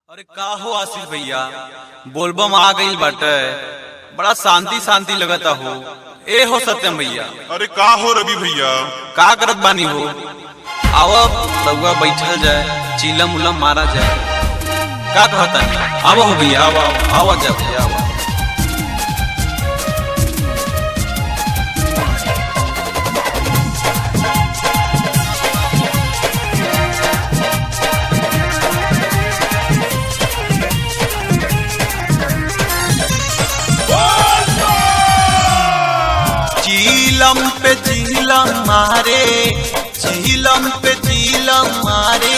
अरे का हो आशीष भैया बोलबम आ गईल बाटे बड़ा शांति शांति लगता हो ए हो सत्यम भैया अरे का हो रवि भैया का करत बानी हो आओ रउआ बैठल जाए चिलम उलम मारा जाए का कहता आवो हो भैया आवो आवो जा भैया आवो चीलम पे चीलम मारे चीलम पे चीलम मारे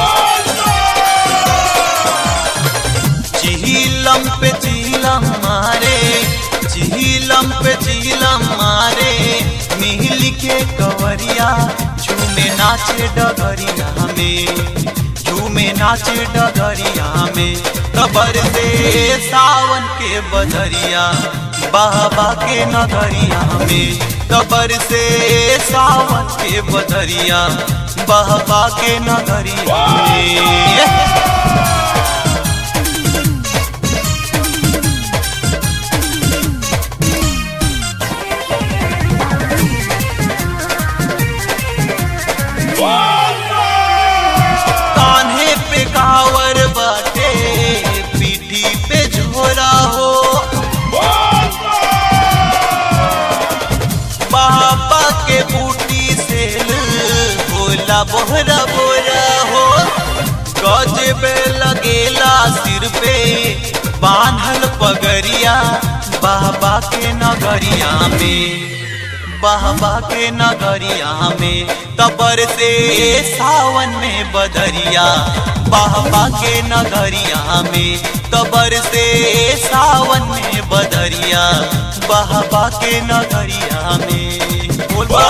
चीलम पे चीलम मारे चीलम पे चीलम मारे मिल के कवरिया झूमे नाचे डगरिया में झूमे नाचे डगरिया में कबर से सावन के बदरिया बाबा के नगरिया में कबर से सावन के बदरिया बाबा के नगरिया में कान्हे पे कावर बाटे पीठी पे झोरा हो बाबा के बूटी से बोला बोहरा बोरा हो गजबे लगेला सिर पे बांधल पगरिया बाबा के नगरिया में बाबा के नगरिया में तबर से सावन में बदरिया बाबा के नगरिया में तबर से सावन में बदरिया बाबा के नगरिया में बोल बा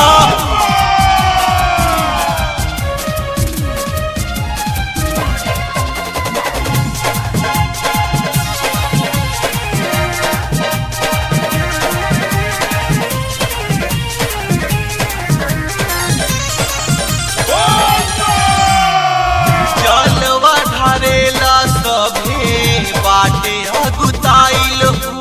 जलवा ढारेला सभे बाटे अगुताइल हो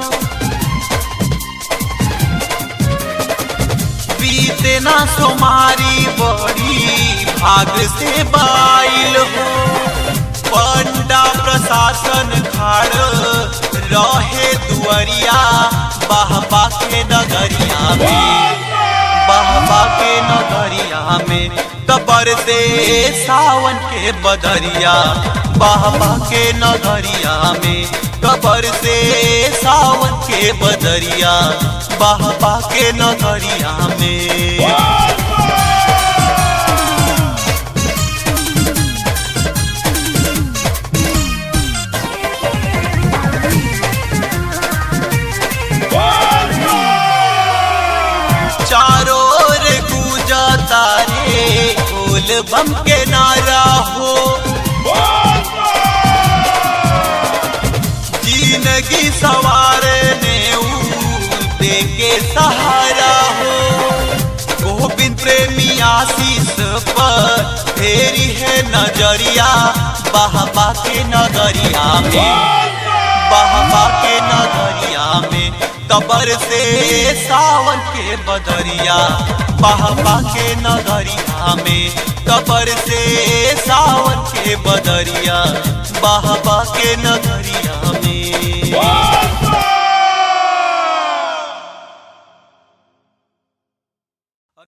बीते ना सोमारी बड़ी भाग से बाइल हो पंडा प्रशासन खाड़ रहे दुअरिया बाबा के नगरिया में बाबा के नगरिया में कबर से सावन के बदरिया बाबा के नगरिया में कबर से सावन के बदरिया बाबा के नगरिया में चारों ओर गूंजा तारे बोल बम के नारा हो जिंदगी सवारने दे के सहारा हो गोविंद प्रेमी आशीष पर फेरी है नजरिया बाबा के नगरिया में बाबा के नगरिया में कबर से सावन के बदरिया बाबा के नगरिया में कबर से सावन के बदरिया बाबा के नगरिया